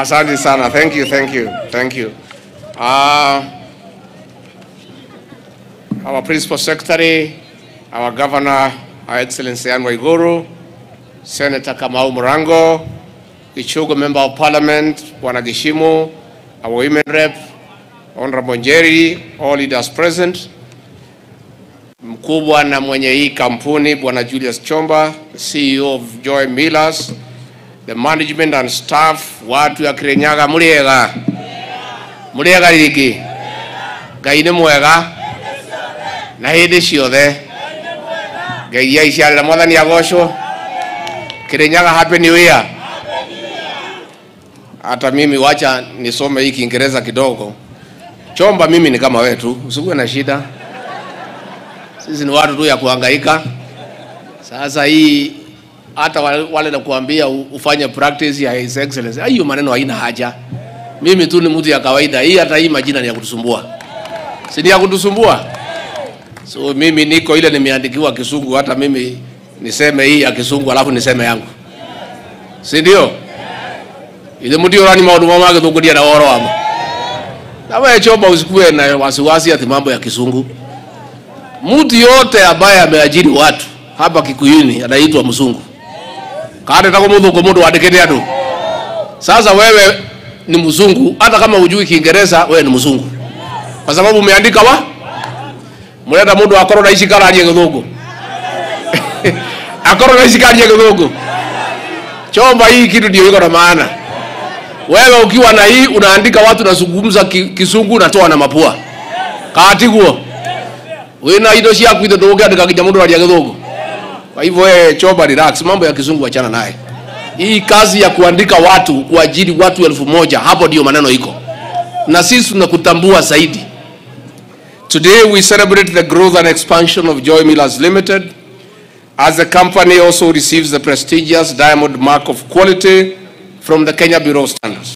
Asante sana. Thank you, thank you, thank you. Uh, our principal secretary, our governor, Our Excellency Anne Waiguru, Senator Kamau Murango, Ichugo Member of Parliament, Bwana Gishimu, our women rep, Honorable Njeri, all leaders present, mkubwa na mwenye hii kampuni Bwana Julius Chomba, CEO of Joy Millers, the management and staff, watu ya Kirinyaga muliega muliega rigi ngai nĩ mwega na hĩndĩ ciothe ngai ya iciarĩra mwathani agocwo Kirinyaga happy new year hata mimi wacha nisome hii Kiingereza kidogo. Chomba mimi ni kama wewe tu, usikuwe na shida. Sisi ni watu tu ya kuhangaika. Sasa hii hata wale, wale nakuambia u- ufanye practice ya His Excellency, hiyo maneno haina haja. Mimi tu ni mtu ya kawaida. Hii hata hii majina ni ya kutusumbua, si ni ya kutusumbua? So mimi niko ile nimeandikiwa Kisungu, hata mimi niseme hii ya Kisungu alafu niseme yangu, si ndio? Ile mtu orani maundu mama agithunguria na woro wamo. Na wewe chomba usikuwe na wasiwasi ati mambo ya Kisungu. Mtu yote ambaye ameajiri watu hapa Kikuyuni anaitwa mzungu. Kade tako mudhungu mundu wandikite andu. Sasa wewe ni mzungu hata kama hujui Kiingereza wewe ni mzungu. Kwa sababu umeandika wa murenda mundu akorwo na ici kararie githungu. akorwo na ici kararie githungu. Chomba hii kitu ndio iko na maana. Wewe ukiwa na hii unaandika watu nazungumza ki- kisungu natoa na mapua. Katiguo. Wina indo ciaku ithe ndũgũkĩandĩka nginya mũndũ aria gĩthũngũ. Kwa hivyo wewe choba relax, mambo ya kizungu achana naye. Hii kazi ya kuandika watu, kuajiri watu elfu moja, hapo ndio maneno iko, na sisi tunakutambua zaidi. Today we celebrate the growth and expansion of Joy Millers Limited as the company also receives the prestigious Diamond Mark of Quality from the Kenya Bureau of Standards.